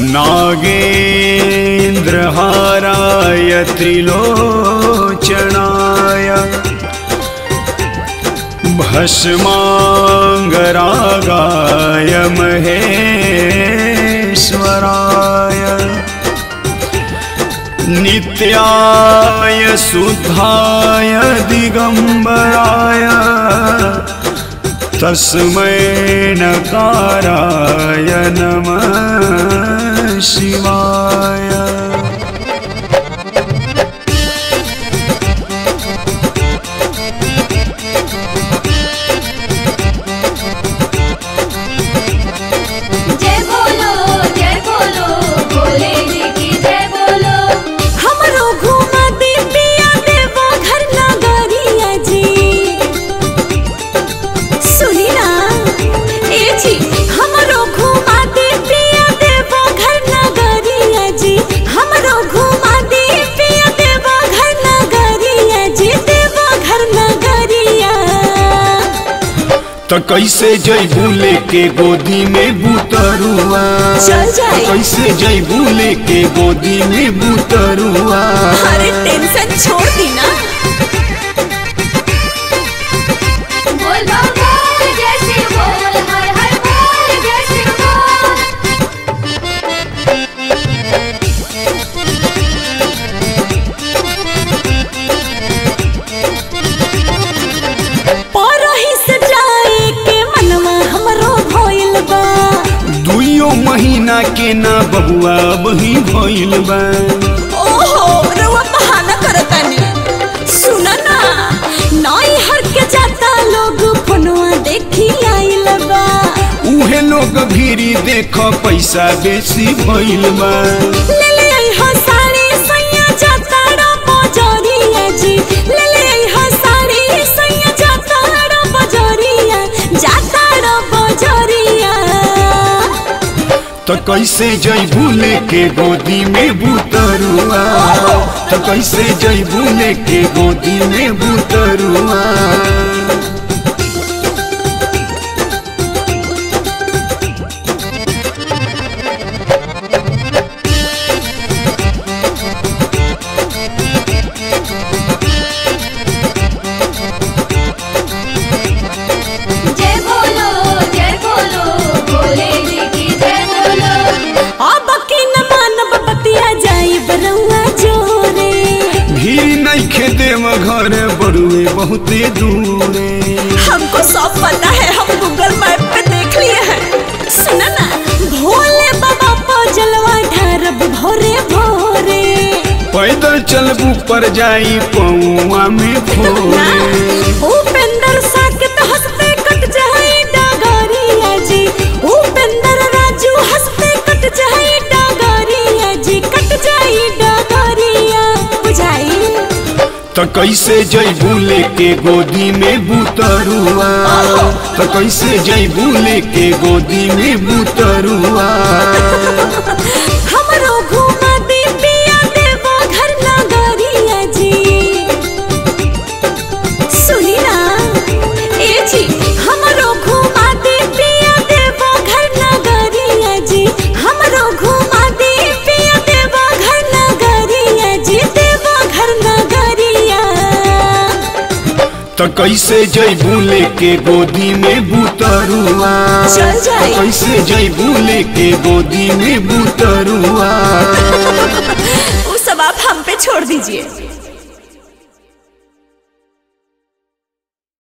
नागेन्द्रहाराय त्रिलोचनाय भस्माङ्गरागाय महेश्वराय नित्याय शुद्धाय दिगम्बराय तस्मै नकाराय नमः शिवाय जय बोलो जय बोलो भोले जी की जय बोलो हमरो घुमा दे पिया देवो घर नगरिया जी सुनी ना ए जी हमरो घुमा दे पिया देवो घर नगरिया जी हमरो घुमा दे पिया देवो घर नगरिया जी देवो घर नगरिया त कैसे जैबू लेके गोदी में बुतरुआ चल जाए। त कैसे जैबू लेके गोदी में बुतरुआ अरे टेंशन छोड़ दी ना बोल बम बोल जय शिव बोल हर हर बोल जय शिव बोल परही से जाए के मनवा हमरो भइल बा दुइयो महीना के ना बबुआ बही भइल बा ओहो रउआ बहाना करतानी सुना ना नई हर के जाता लोग फोनवा देखी आइल बा उहे लोग भीरी देख पैसा बेसी भइल बा ले ले आई हो साड़ी सैया जाता रो बजरिया जी ले ले आई हो साड़ी सैया जाता रो बजरिया जाता रो बजरिया त कैसे जैबू लेके गोदी में बुतरुआ त कैसे जैबू लेके गोदी में बुतरुआ जय बोलो जय बोलो भोले जी की जय बोलो अब की न मानब बतिया जाई बरउआ जोरे भीड़ नइखे देव घर बड़ुए बहुते दूरे हमको सब पता है हम गूगल मैप पे देख लिए हैं सुना ना भोले बाबा को जलवा ढारब भोरे भोरे पैदल चलबू पर जाई पौआ में ना फोरे उपेंद्र साकेत हंसते कट जाए डगरिया जी उपेंद्र राजू हंसते कट जाए डगरिया जी कट जाए डगरिया बुझाई त कैसे जैबू लेके गोदी में बुतरुआ त कैसे जैबू लेके गोदी में बुतरुआ हमरो घुमा दे पिया देवो घर नगरिया जी सुनी ना ए जी हमरो घुमा दे पिया देवो घर नगरिया जी हमरो घुमा दे पिया देवो घर नगरिया जी देवो घर नगरिया त कैसे जैबू लेके गोदी में बुतरुआ चल जाए। त कैसे जैबू लेके गोदी में बुतरुआ वो सब आप हम पे छोड़ दीजिए